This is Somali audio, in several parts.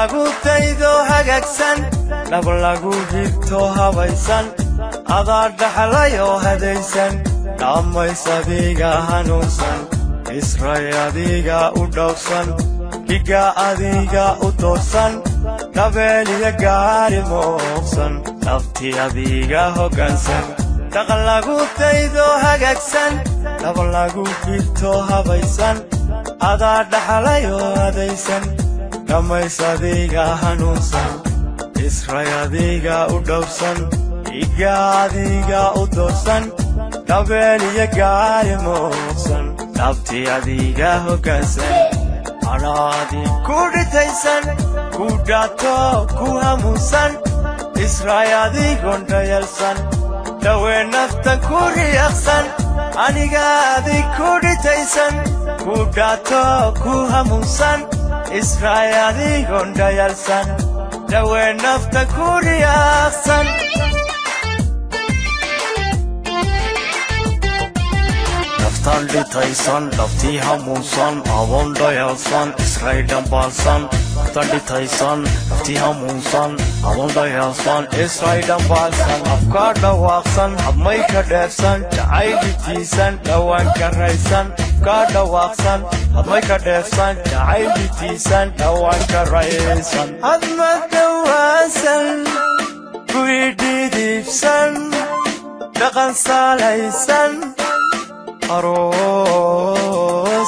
lagu daydo hagaagsan dhab lagu higto habaysan adaa dhaxlay oo hadaysan dhammays adiga hanuunsan isray adiga u dhowrsan dhiga adiga u doorsan dhabeeliya gaari mooqsan dhabti adiga hoggaansan dhaqan lagu daydo hagaagsan dhab lagu higto habaysan adaa dhaxlay oo hadaysan dhammays adiga hanuunsan isray adiga u dhowrsan dhiga adiga u doorsan dhabeeliya gaari mooqsan dhabti adiga hoggaansan anaadi ku dhitaysan ku dhaato ku hamuunsan isray adigon dhayalsan dhawe naftan ku riyaqsan anigaadi ku dhitaysan ku dhaato ku hamuunsan isray adigon dhayalsan dhawe naftan ku riyaqsan naftan dhitaysan dhabtii hamuunsan adoon dhayalsan isray dhambaalsan naftan dhitaysan dhabtii hamuunsan adoon dhayalsan isray dhambaalsan afkaa dhawaaqsan habmay ka dheersan jacayl dhitiisan dhowaan karaysan afkaa dhawaaqsan habmay ka dheersan jacayl dhitiisan dhowaan karaysan hadma dhawaasan kuidhidiibsan dhaqan saalaysan aroos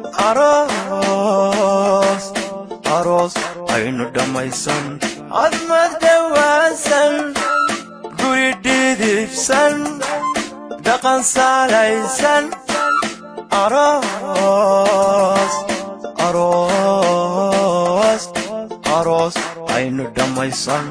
aroos aroos aynu dhammaysan admad dhawaasan guri dhidibsan dhaqan saalaysan aroos aroos aroos aynu dhammaysan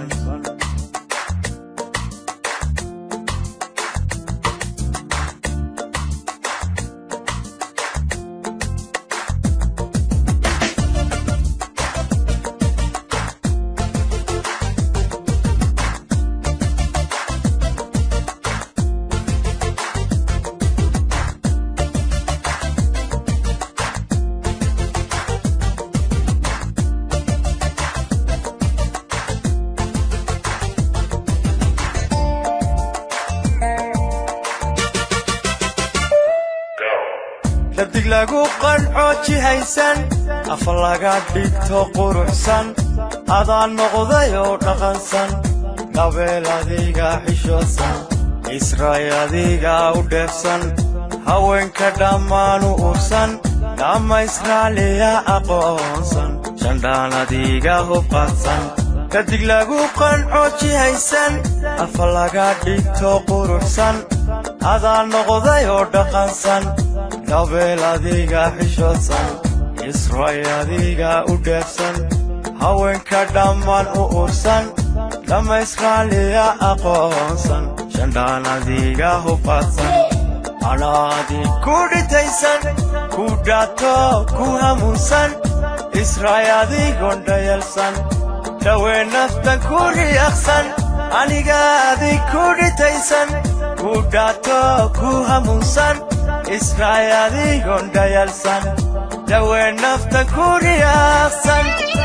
dhadig lagu qanco jihaysan afa laga dhigto quruxsan adaa noqday oo dhaqansan dhabeel adiga xishoosan isray adiga u dheefsan haweenka dhammaan u ursan dhamma israaliya aqoonsan shandhaan adiga hubqadsan dhadig lagu qanco jihaysan afa laga dhigto quruxsan adaa noqday oo dhaqansan dhabeel adiga xishoosan isray adiga u dheefsan haweenka dhammaan u ursan dhamma israaliya aqoonsan shandhaan adiga hubqadsan anaadi ku dhitaysan ku dhaato ku hamuunsan isray adigon dhayalsan dhawe naftan ku riyaqsan anigaadi ku dhitaysan ku dhaato ku hamuunsan isray adigon dhayalsan dhawe naftan ku riyaqsan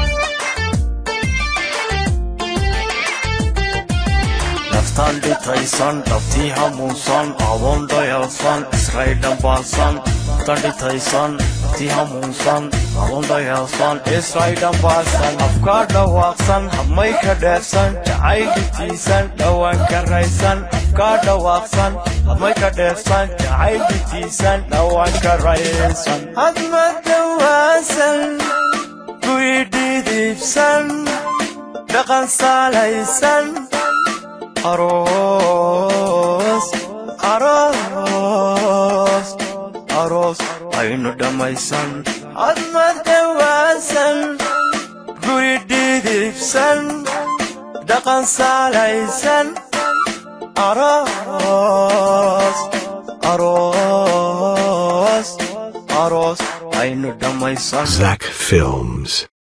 naftan dhitaysan dhabtii hamuunsan adoon dhayalsan isray dhambaalsan naftan dhitaysan dhabtii hamuunsan adoon dhayalsan isray dhambaalsan afkaa dhawaaqsan habmay ka dheersan jacayl dhitiisan dhowaan karaysan afkaa dhawaaqsan habmay ka dheersan jacayl dhitiisan dhowaan karaysan hadma dhawaasan kuidhidiibsan dhaqan saalaysan aroos aroos aroos aynu dhammaysan admad dhawaasan guri dhidibsan dhaqan saalaysan aroos aroos aroos aynu dhammaysan Zach Films.